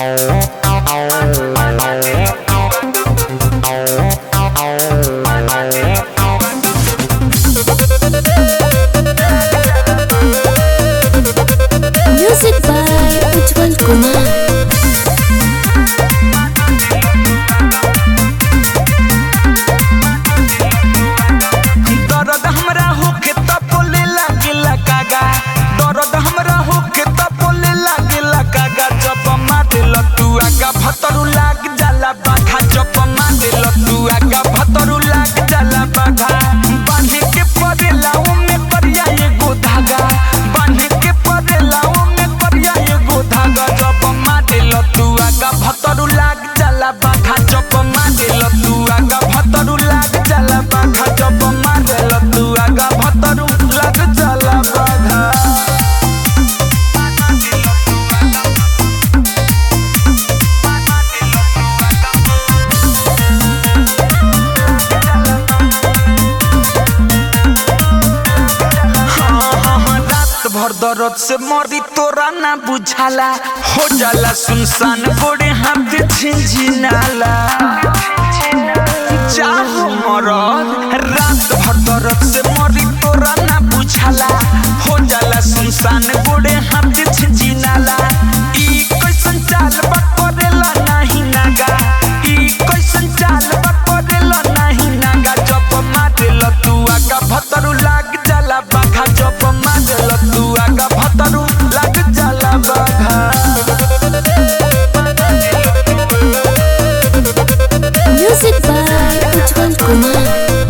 Music by Ujjwal Kumar. दर्द हमरा होके त बोले लागेला कागा दर्द हमरा होके त बोले लागेला कागा जब मारे लतू आगा भतरू लाग जाला बाघा जब मारे लतू आगा भतरू लाग जाला बाघा बांधे के परेला ओमे करिया एगो धागा बांधे के परेला ओमे करिया एगो धागा जब मारे लतू आगा भतरू लाग जाला बाघा जब मारे लतू आगा भतरू लाग जाला बाघा जब मारे लतू आगा भतरू लाग जाला बाघा रात भर दर्द से मरी तोरा ना बुझाला हो जाला सुनसान गोड़े हाथ झिझिनाला चाहो मरद रात भर दर्द से मरी तोरा ना बुझाला हो जाला सुनसान गोड़े हाथ झिझिनाला ई कैसन चाल बा करेला नाही नागा ई कैसन चाल बा करेला नाही नागा जब मारे लतू आगा भतरू लाग जाला बाघा जब मारे लतू आगा भतरू लाग जाला बाघा Music by Ujjwal Kumar.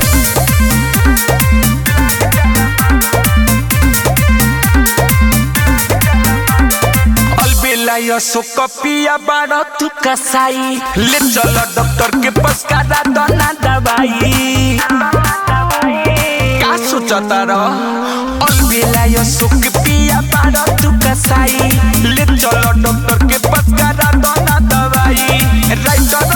अलबेला यसो कपिया बाड़ तू कसाई ले चल डॉक्टर के पास करा दना दवाई का सोचता र अलबेला यसो कपिया बाड़ तू कसाई ले चल डॉक्टर के पास करा दना दवाई राइटर